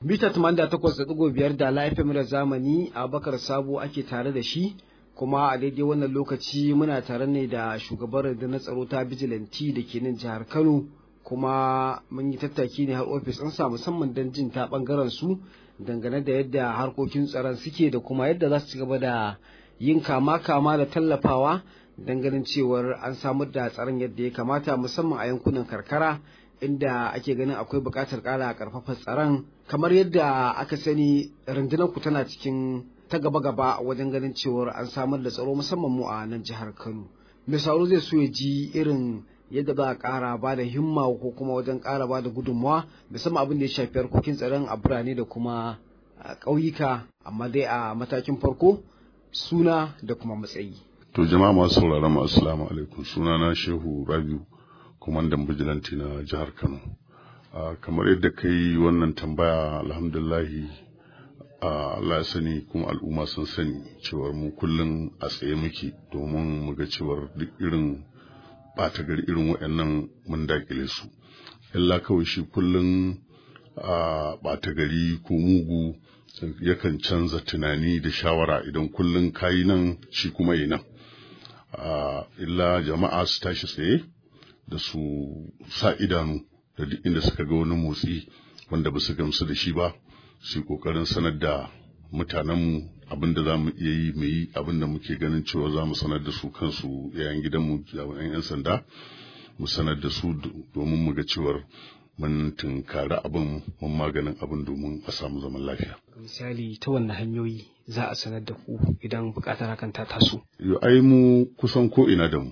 Mita 88.5 da laifin da zamani a bakar sabo ake tare da shi kuma a daidai wannan lokaci muna tare ne da shugaban rundunar tsaro ta bijilanti da ke nan jihar Kano kuma mun yi tattaki ne har ofis ɗinsa musamman don jin ta ɓangaren su dangane da yadda harkokin tsaron suke da kuma yadda za su ci gaba da yin kama-kama da tallafawa don ganin cewar an samar da tsaron yadda ya kamata musamman a yankunan karkara inda ake ganin akwai buƙatar ƙara ƙarfafa tsaron kamar yadda aka sani rundunar ku tana cikin ta gaba-gaba wajen ganin cewar an samar da tsaro musamman mu a nan jihar Kano. Mai sauro zai so ya ji irin yadda za a ƙara ba da himma ko kuma wajen ƙara ba da gudunmawa musamman abin da ya shafi harkokin tsaron a birane da kuma ƙauyuka amma dai a matakin farko suna da kuma matsayi. To jama'a masu sauraron mu assalamu alaikum sunana Shehu Rabiu kwamandan bijilanti na jihar Kano. kamar yadda ka yi wannan tambaya alhamdulahi Allah ya sani kuma al'umma sun sani cewar mu kullum a tsaye muke domin mu ga cewar duk irin ɓata gari irin waɗannan mun dakile su. Illa kawai shi kullum a ɓata gari ko mugu yakan canza tunani da shawara idan kullum kayi nan shi kuma yi nan. Illa jama'a su tashi tsaye da su sa idanu da duk inda suka ga wani motsi wanda ba su gamsu da shi ba su yi ƙoƙarin sanar da mutanenmu abin da za mu iya yi mu yi abin da muke ganin cewa za mu sanar da su kansu yayin gidanmu jami'an 'yan sanda mu sanar da su domin mu ga cewar mun tunkari abin mun maganin abin domin a samu zaman lafiya. misali ta wanne hanyoyi za a sanar da ku idan buƙatar hakan ta taso. Yo ai mu kusan ko ina da mu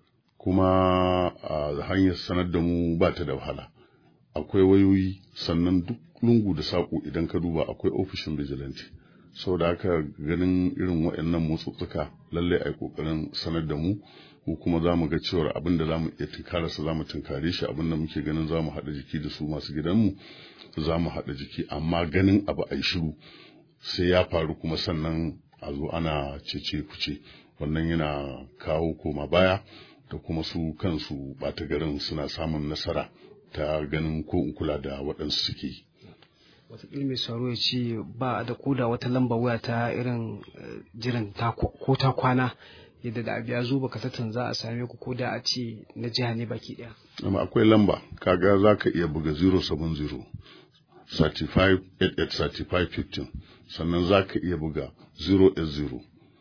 kuma a hanyar sanar da mu ba ta da wahala. akwai wayoyi sannan duk lungu da saƙo idan ka duba akwai ofishin vigilante saboda haka ganin irin waɗannan motsutsuka lallai a yi ƙoƙarin sanar da mu mu kuma za mu ga cewar abin da za mu iya tunkara su za mu tunkare shi abin da muke ganin za mu haɗa jiki da su masu gidanmu za mu haɗa jiki amma ganin abu a yi shiru sai ya faru kuma sannan a zo ana cece kuce wannan yana kawo koma baya da kuma su kansu ɓata garin suna samun nasara ta ganin ko in kula da waɗansu suke yi. Wataƙila mai sauro ya ce ba da koda wata lamba waya ta irin jiran ko ta kwana yadda da abu ya zo baka satan za a same ku ko da a ce na jiha ne baki ɗaya. Amma akwai lamba kaga za ka iya buga 070 35 88 15 sannan za ka iya buga 080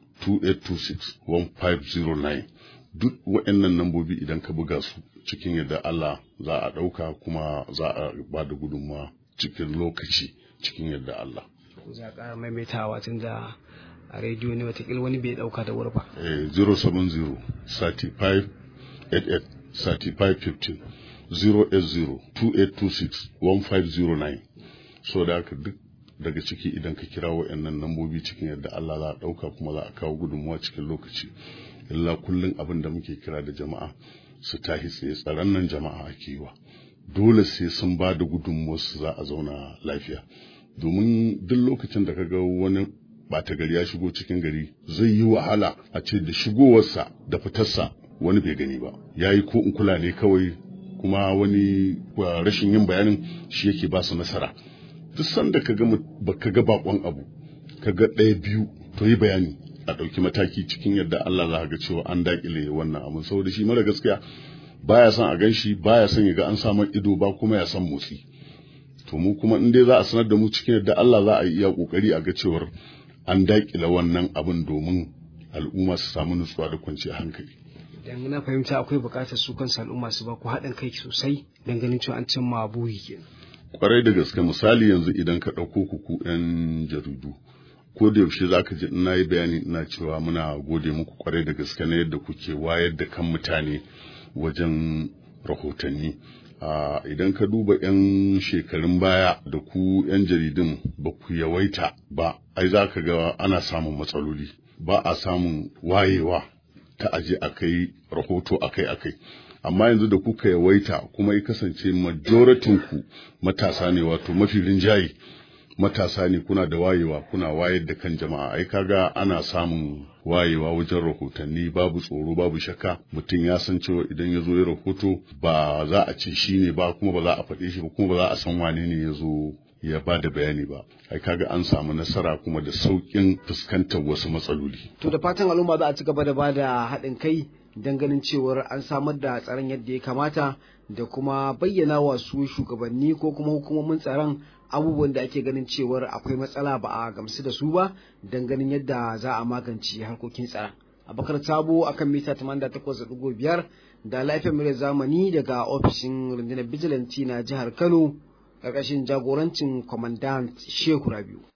2826 1509 duk waɗannan lambobi idan ka buga su cikin yadda Allah za a ɗauka kuma za a ba da gudunmawa cikin lokaci cikin yadda Allah. Za a ƙara maimaitawa tun da a rediyo ne watakila wani bai ɗauka da wuri ba. Eh, 070 35 88 35 15 080 2826 1509 so da haka duk daga ciki idan ka kira wa'annan lambobi cikin yadda Allah za a ɗauka kuma za a kawo gudunmawa cikin lokaci. illa kullum abin da muke kira da jama'a su tahi tsaye tsaron nan jama'a ake yi wa dole sai sun ba da gudunmuwarsu za a zauna lafiya domin duk lokacin da ka ga wani ɓata gari ya shigo cikin gari zai yi wahala a ce da shigowarsa da fitarsa wani bai gani ba ya yi ko in kula ne kawai kuma wani rashin yin bayanin shi yake ba su nasara duk sanda ka ga baka ga bakon abu ka ga ɗaya biyu to yi bayani a ɗauki mataki cikin yadda Allah za ga cewa an daƙile wannan abin saboda shi mara gaskiya baya son a ganshi baya son ya ga an samu ido ba kuma ya san motsi to mu kuma in dai za a sanar da mu cikin yadda Allah za a yi iya kokari a ga cewar an daƙile wannan abin domin al'umma su samu nutsuwa da kwanciyar hankali idan na fahimta akwai buƙatar su kansu al'umma su ba ku haɗin kai sosai don ganin cewa an cimma buri kenan kwarai da gaske misali yanzu idan ka ɗauko ku ku 'yan jaridu ko da yaushe za ka ji ina yi bayani ina cewa muna gode muku kwarai da gaske na yadda kuke wayar da kan mutane wajen rahotanni idan ka duba 'yan shekarun baya da ku 'yan jaridun ba ku yawaita ba ai za ka ga ana samun matsaloli ba a samun wayewa ta aje a kai rahoto akai akai amma yanzu da kuka yawaita kuma ya kasance majoratinku matasa ne wato mafi rinjaye matasa ne kuna da wayewa kuna wayar da kan jama'a ai kaga ana samun wayewa wajen rahotanni babu tsoro babu shakka mutum ya san cewa idan ya zo ya rahoto ba za a ce shi ne ba kuma ba za a faɗe shi ba kuma ba za a san wane ne ya zo ya ba da bayani ba ai kaga an samu nasara kuma da sauƙin fuskantar wasu matsaloli to da fatan al'umma za a ci gaba da ba da haɗin kai don ganin cewar an samar da tsaron yadda ya kamata da kuma bayyana wa su shugabanni ko kuma hukumomin tsaron abubuwan da ake ganin cewar akwai matsala ba a gamsu da su ba don ganin yadda za a magance harkokin tsaron abakar sabo akan mita 88.5 da lafiyar murya zamani daga ofishin rundunar bijilanti na jihar kano ƙarƙashin jagorancin kwamandant shehu rabiu